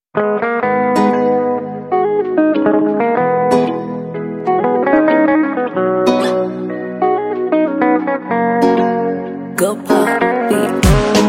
Go pop beat.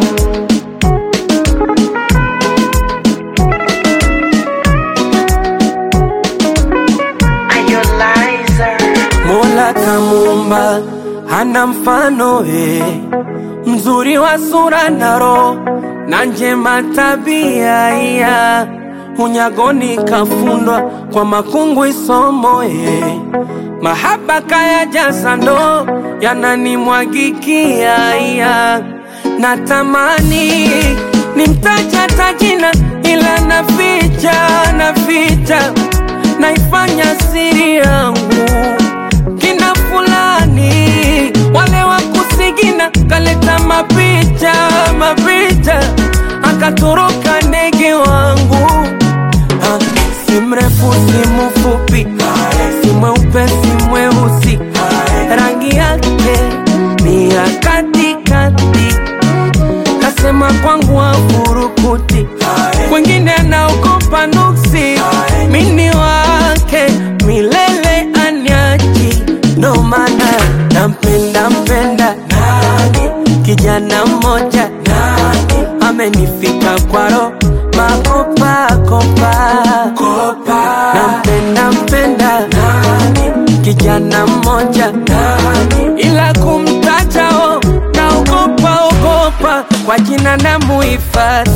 Mola kamuumba hana mfano eh, mzuri wa sura na roho na njema tabia iya unyagoni kafundwa kwa makungu isomo eh, mahaba kaya jasa ndo yananimwagikia iya natamani nimtaja tajina ila naficha naficha naifanya siri yangu kina fulani wale wa kusigina kaleta mapicha mapicha akatoroka ndege wangu ha, si mrefu si mfupi si mweupe si mweusi rangi yake ni ya katikati kasema kwangu afurukuti wengine anaogopa nuksi mini wake milele anyaji ndo maana nampenda mpenda kijana mmoja amenifika kwaro makopakopa nampenda mpenda kijana mmoja ila kumtajao naogopa ogopa kwa jina na muhifadhi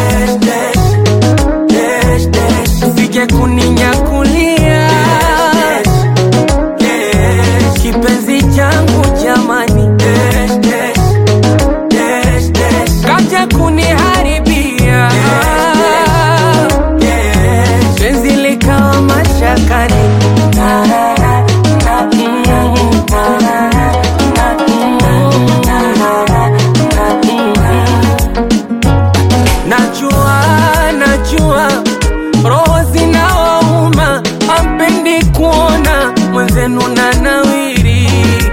sije kuninyakulia kipenzi changu jamani kaja kuniharibia penzi likawa mashakani Najua, najua roho zinawauma, ampendi kuona mwenzenu na nawiri.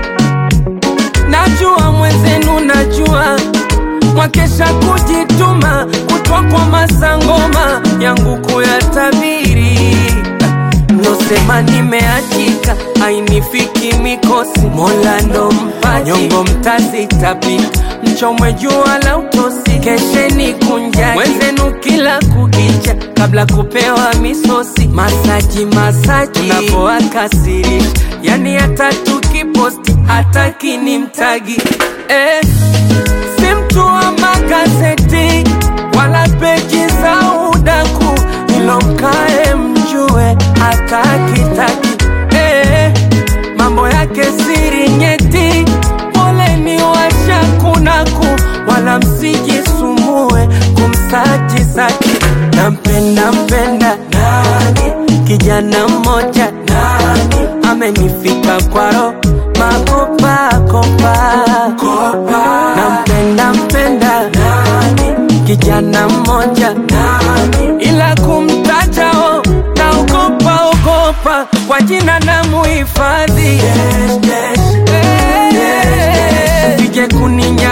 Najua mwenzenu, najua mwakesha kujituma, kutwa kwa masangoma yangu kuyatabiri. Nosema nimeachika, ainifiki mikosi, Mola ndo mpaji, nyongo mtazitapika, mchomwe jua la utosi, kesheni kunjaki wenzenu kila kukicha, kabla kupewa misosi, masaji masaji, unapoakasirisha, yani hata tukiposti hataki ni mtagi eh, si mtu wa magazeti wala peji za udaku, ilo mkae mjue hatakitaki eh, mambo yake siri nyeti, poleni washakunaku, wala msijisumbue kumsaji zake. Nampenda mpenda kijana mmoja amenifika kwaro makopakopa nampenda mpenda kijana mmoja ila kumtajao naogopa ogopa kwa jina na muhifadhi sije kuninya